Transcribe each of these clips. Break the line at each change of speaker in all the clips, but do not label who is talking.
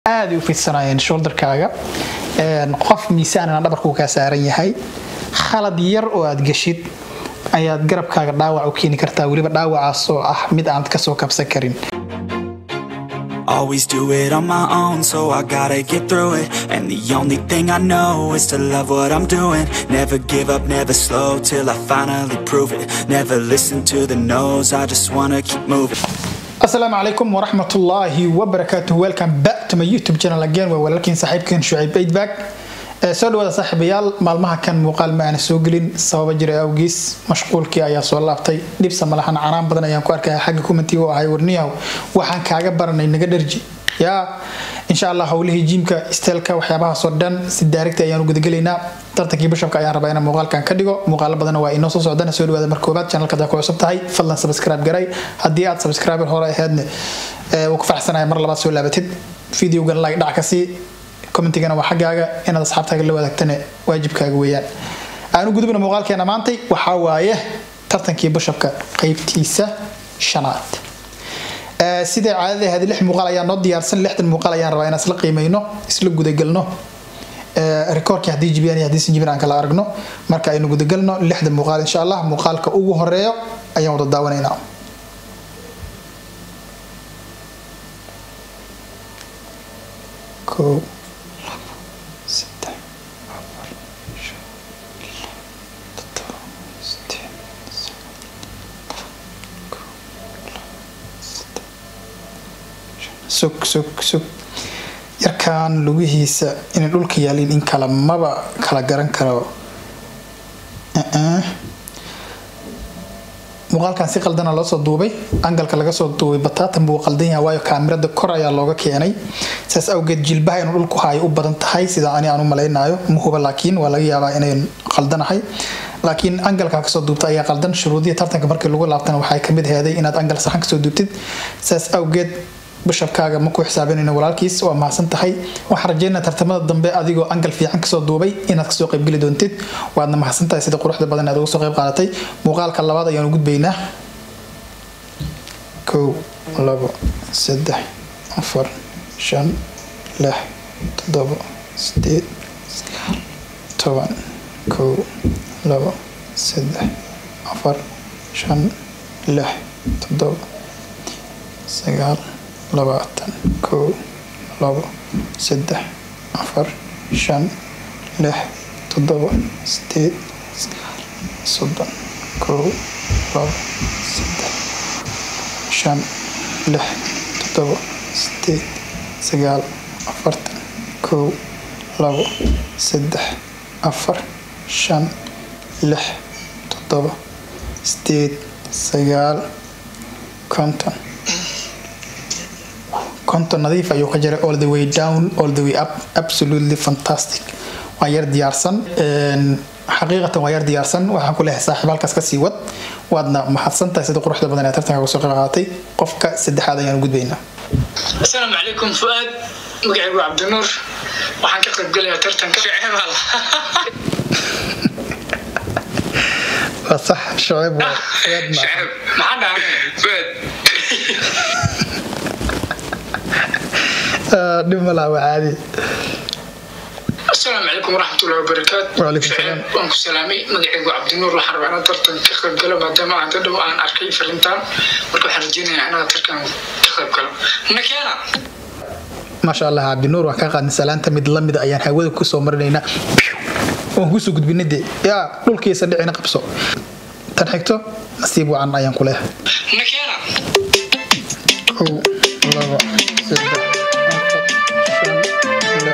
aada u fidsanayeen shoulderkaaga qof miisaanana dhabarkuu kaa saaran yahay khalad yar oo aad geshid ayaad garabkaaga dhaawac u keeni kartaa weliba dhaawacaas oo ah mid aanad kasoo kabsan karin
Always do it on my own, so I gotta get through it. And the only thing I know is to love what I'm doing. Never give up, never slow till I finally prove it. Never listen to the no's, I just wanna keep moving.
asalaamu calaykum waraxmatullaahi wabarakaatuh welcome back to my youtube channel again waa walaalkiin saaxiibkeen shucayb eidbag soo dhawaada saaxiibayaal maalmaha kan muuqaal ma aana soo gelin sababa jira awgiis mashquulkii ayaa soo laabtay dhibsa malahan canaan badan ayaan ku arkaya xagga commentiga oo ahay warniyahow waxaan kaaga baranay naga dharji yaa insha allah howlihii jiimka isteelka waxyaabahaasoo dhan si daarigta ayaanu gudagelaynaa tartankii bishabka ayaan rabaa inaan muuqaalkan ka dhigo muuqaalo badan waa inoo soo socdana soo dhawaada mar koobaad channelka hadaa ku cusub tahay fadlan subscribe garay haddii aad subscriber hore ahaydna wuu ku faraxsanaya mar labaad soo laabatid videogan like dhac ka sii commentigana waa xaggaaga inaad asxaabtaaga la wadaagtana waajibkaaga weeyaan aanu gudubna muuqaalkeena maantay waxaa waaye tartankii bishabka qeybtiisa shanaad sidai caadada ahayd lix muuqaal ayaa noo diyaarsan lixdan muuqaal ayaan rabaa inaan isla qiimeyno isla gudagelno rikoorkii haddii jibiyaan iyo haddii sinjibin aan kala aragno marka aynu gudagelno lixdan muuqaal insha allah muuqaalka ugu horeeyo ayaan wada daawanaynaa kow saddex afar shan toddoba sideed sug sug sug yarkan lugihiisa inay dhulka yaaliin in kala maba kala garan karo muuqaalkan si qaldana loo soo duubay angalka laga soo duubay bataatan buu qaldan yahay waayo kaamirada kor ayaa looga keenay saas awgeed jilbaha inuu dhulku haayo u badan tahay sida ani aan u malaynayo mahuba laakiin waa laga yaabaa inayn qaldanahay laakiin angalka kasoo duubta ayaa qaldan shuruudihii tartanka markii lagu laabtana waxay kamid heeday inaad angal saxan kasoo duubtid saas awgeed bishabkaaga ma ku xisaabinayno walaalkiis waa mahadsan tahay waxaan rajeynaa tartamada dambe adigoo angal fiican kasoo duubay inaad kasoo qaybgeli doontid waadna mahadsan tahay sida quruxda badan aad uga soo qayb qaadatay muuqaalka labaad ayaanu gudbaynaa kow labo saddex afar shan lix toddobo sideed sagaal toban kow labo saddex afar shan lix toddobo sagaal labaatan kow labo saddex afar shan lix toddoba sideed sagaal soddon kow labo saddex shan lix toddoba sideed sagaal afartan kow labo saddex afar shan lix toddoba sideed sagaal konton konton nadiif ayuu ka jiray all the way down all the way up absolutely fantastic waa yar diyaarsan xaqiiqatan waa yar diyaarsan waxaan ku leehay saaxiib halkaas kasii wad waadna mahadsan tahay sida quruxda badan ee tartanka kusoo qayb qaadatay qofka saddexaad ayaan gudbaynaa
asalaamu calaykum fuaad magacaygu cabdinuur waxaan ka qaybgelayaa tartanka ficemaal
waa sax shaceeb waa fuaad ma
shacab maxaa dhahay fuaad
dhib ma laha waa caadi
asalaamu calaykum waraxmatullahi wabarakaatu
Waalaikum
Shacab,
salaam.
waan ku salaamay magacaygu cabdinuur waxaan rabaa inaan tartan ka qayb galo maadaama aan dadhow aan arkay fariintan marka waxaan rajeynayaa inaan tartan ka qayb galo nakeena
maasha allah cabdinuur waan kaa qaadnay salaanta mid lamida ayaan hawada kusoo marinaynaa waan kusoo gudbinay dee yaa dhulkiisa dhicina qabso tan xigto nasiib wacan ayaan ku leehay
nakeena
kow labo saddex afar shan lix toddoba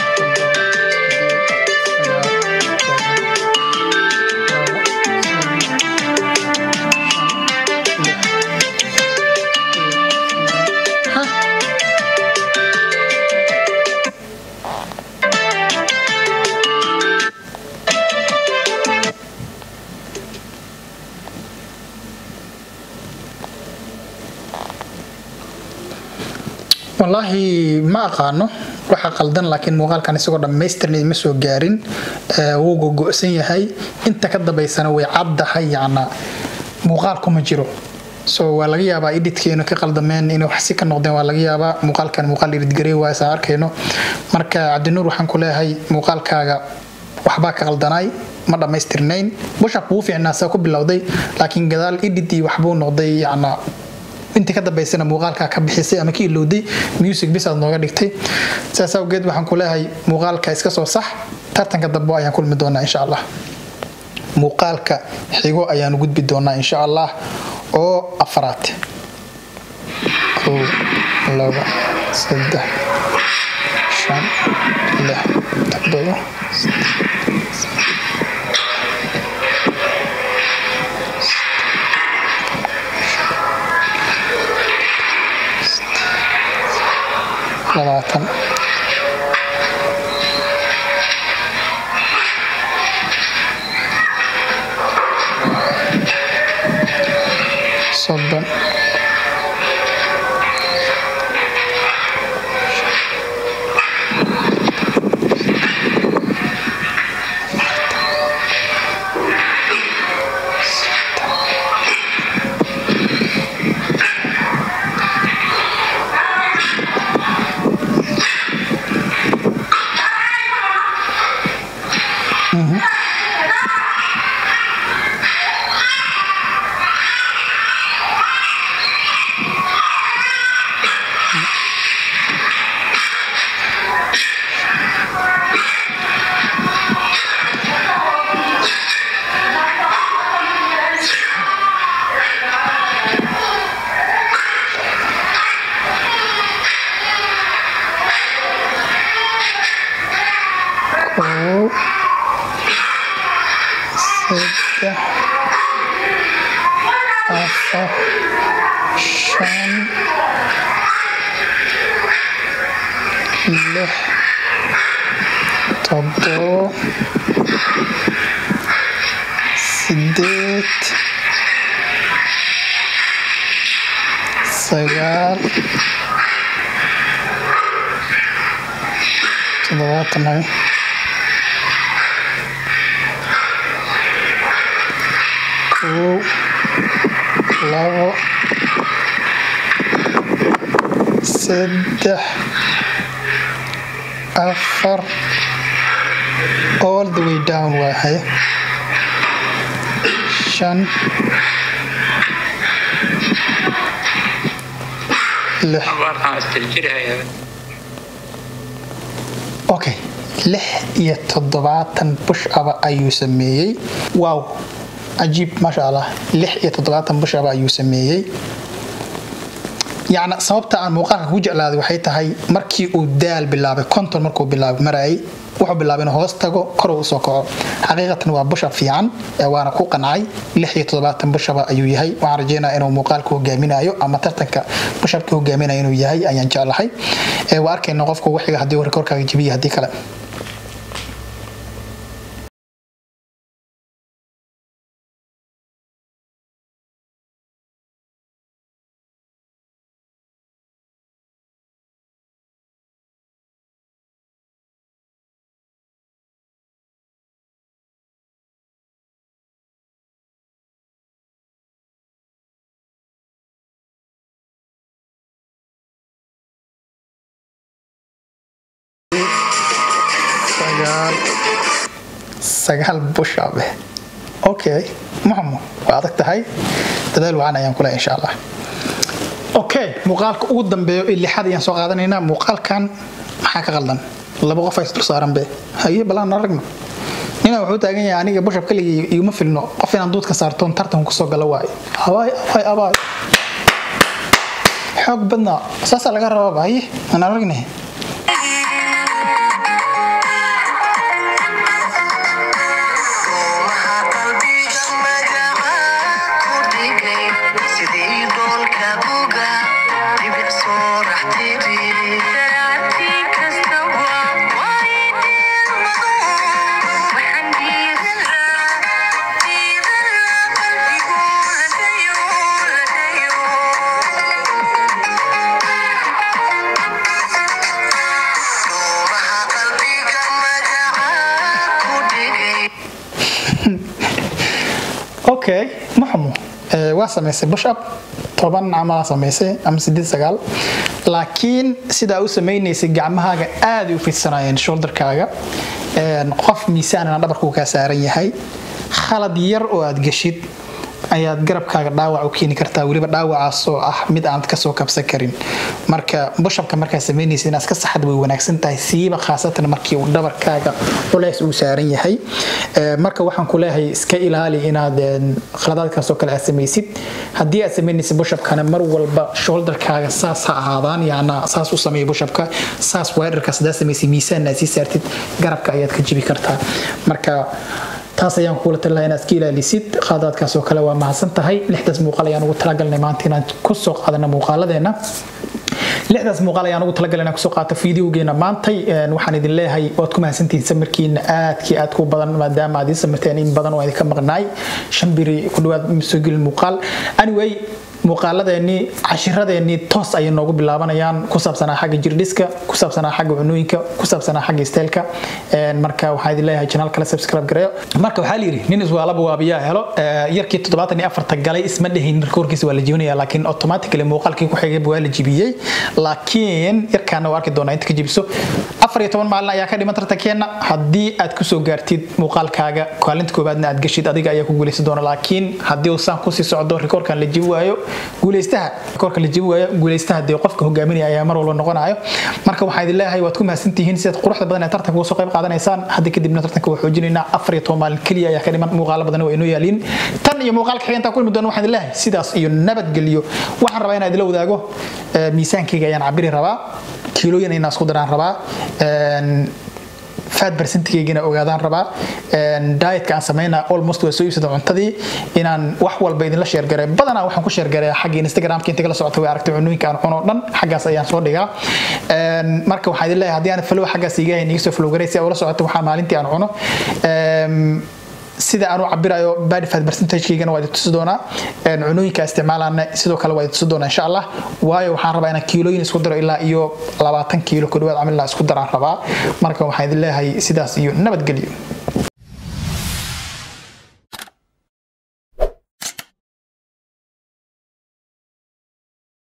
wallaahi ma aqaano waxa qaldan laakiin muuqaalkan isagoo dhammaystirna ma soo gaarin ee, wuu gogo'san yahay inta ka dambaysana way caddahay yacna muuqaalku ma jiro so waa laga yaabaa editkeenu ka qaldameen inay wax si ka noqdeen waa laga yaabaa muuqaalkan muuqaal iridgarey waa isaan arkayno marka cabdinuur waxaan ku leeyahay muuqaalkaaga waxbaa ka qaldanaay ma dhammaystirnayn bushab wuu fiicnaa saa ku bilowday laakiin gadaal edit iyo waxbuu noqday yacnaa intii ka dambaysana muuqaalkaa ka bixisay ama ka ilowday music bis aad nooga dhigtay sidaas awgeed waxaan ku leeyahay muuqaalka iska soo sax tartanka dambe ayaan kulmi doonaa insha allah muuqaalka xigo ayaan gudbi doonaa insha allah oo afraad kow laba saddex shan lix toddoba labaatan soddon kow saddex afar shan lix toddobo sideed sagaal toddobaatan hayo kow labo saddex afar all the way down waa haye shan lix okay lix iyo toddobaatan bush aba ayuu sameeyey wow cajiib maasha allah lix iyo toddobaatan bush aba ayuu sameeyey yacna sababta aan muuqaalka ku jeclaaday waxay tahay markii uu daal bilaabay konton markuu bilaabay marayay wuxuu bilaabay inuu hoos tago koruu usoo kaco xaqiiqatan waa bushab fiican ee waana ku qancay lix iyo toddobaatan bushaba ayuu yahay waxaan rajeynaya inuu muuqaalka hogaaminayo ama tartanka bushabka hogaaminayo inuu yahay ayaan jeclahay ee waa arkayna qofka ugu xiga haddii rekoorkaaga jabiya haddii kale sagaal sagaal bushab okay maxamu waa adag tahay dadaal wacan ayaan kule insha allah okay muuqaalka ugu dambeeyo ee lixaad ayaan soo qaadanaynaa muuqaalkan maxaa ka qaldan laba qof ay isdul saaran be haye balaan aragno nina wuxuu taagan yahay aniga bushab kaligii iguma filno qof inaan duudka saartoon tartanku kusoo gala waayo abaay abaay abaay xoog badnaa saasaa laga rabaaba haye aan aragnay okay maxamu waa samaysay bush up toban camalaa samaysay ama sideed sagaal laakiin sidaa u samaynaysay gacmahaaga aaday u fidsanayeen shoulderkaaga qof miisaanana dhabarkuu kaa saaran yahay khalad yar oo aad geshid ayaad garabkaaga dhaawac u keeni kartaa weliba dhaawacaas oo ah mid aanad kasoo kabsan karin marka bushabka markaa samaynaysa inaad ka saxad way wanaagsan tahay siiba khaasatan markii uu dhabarkaaga culays uu saaran yahay marka waxaan ku leeyahay iska ilaali inaad khaladaadkaasoo kale aad samaysid haddii aad samaynaysa bushabkana mar walba shoulderkaaga saas ha ahaadaan yaana saas u sameeya bushabka saas weerarkaas hadaa samaysay miisaan aad sii saartid garabka ayaad ka jibi kartaa marka taas ayaan kugula talilaha inaad iska ilaalisid qaadaadkaas oo kale waa mahadsan tahay lixdaas muuqaal ayaan ugu talagalnay maanta inaan kusoo qaadano muuqaaladeena lixdaas muuqaal ayaan ugu talagalay inaan kusoo qaato fideogeena maantay waxaan idin leeyahay waad ku mahadsantihiin samirkiina aadkii aad ku badan maadaama aad ii samirteen in badan oo idinka maqnaay shan biri ku dhawaad soo gelin muuqaal anyway muuqaaladeennii cashiradeenii toos ayay noogu bilaabanayaan ku saabsanaa xagga jirdhiska ku saabsanaa xagga cunooyinka ku saabsanaa xagga isteelka marka waxaan idin leeyahay janaal kale subscribe gareeyo marka waxaa la yidhi nin iswaalaba waabiyaa helo yarkii toddobaatan iyo afarta galay isma dhehin rekoorkiisa waa la jibinaya laakiin automatically muuqaalkii ku xigayba waa la jibiyey laakiin yarkaana waa arki doonaa inta ka jibiso afar iyo toban maalin ayaa ka dhiman tartankeenna haddii aad kusoo gaartid muuqaalkaaga kaalinta koobaadna aad gashid adiga ayaa ku guuleysan doona laakiin haddii uu saan kusii socdo rekoorkan la jibi waayo guuleystaha rekoorka la jibi waayo guuleystaha dee qofka hogaaminaya ayaa mar walba noqonayo marka waxaan idin leeyahay waad ku mahadsantihiin sidaad quruxda badan ee tartanka uga soo qayb qaadanaysaan hadda kadibna tartanka waa xoojinaynaa afar iyo toban maalin keliya ayaa ka dhiman muuqaalo badan waa inoo yaaliin tan iyo muuqaalka xiga intaan kulmi doona waxaan idin leeyahay sidaas iyo nabadgelyo waxaan rabaa inaan idila wadaago miisaankayga ayaan cabiri rabaa kiilooyin inaan isku daraan rabaa fat percentigeygana ogaadaan rabaa dietka aan sameynaa almost waa soo iibsada cuntadii inaan wax walba idinla sheergareey badanaa waxaan ku sheergareeyaa xagga instagramka inta kala socota way aragtay cunooyinka aan cuno dhan xaggaas ayaan soo dhigaa marka waxaan idin leeyahay haddii aan flow xaggaas iga hayn iga soo flow garay si ula socota waxaa maalintii aan cuno sida aan u cabirayo body fat percentagekeygana waa idin tusi doonaa cunooyinka isticmaalana sidoo kale waa idin tusi doonaa insha allah waayo waxaan rabaa inaan kiilooyin isku daro ilaa iyo labaatan kiilo ku dhawaad camal isku daraan rabaa marka waxaan idin leeyahay sidaas iyo nabadgelyo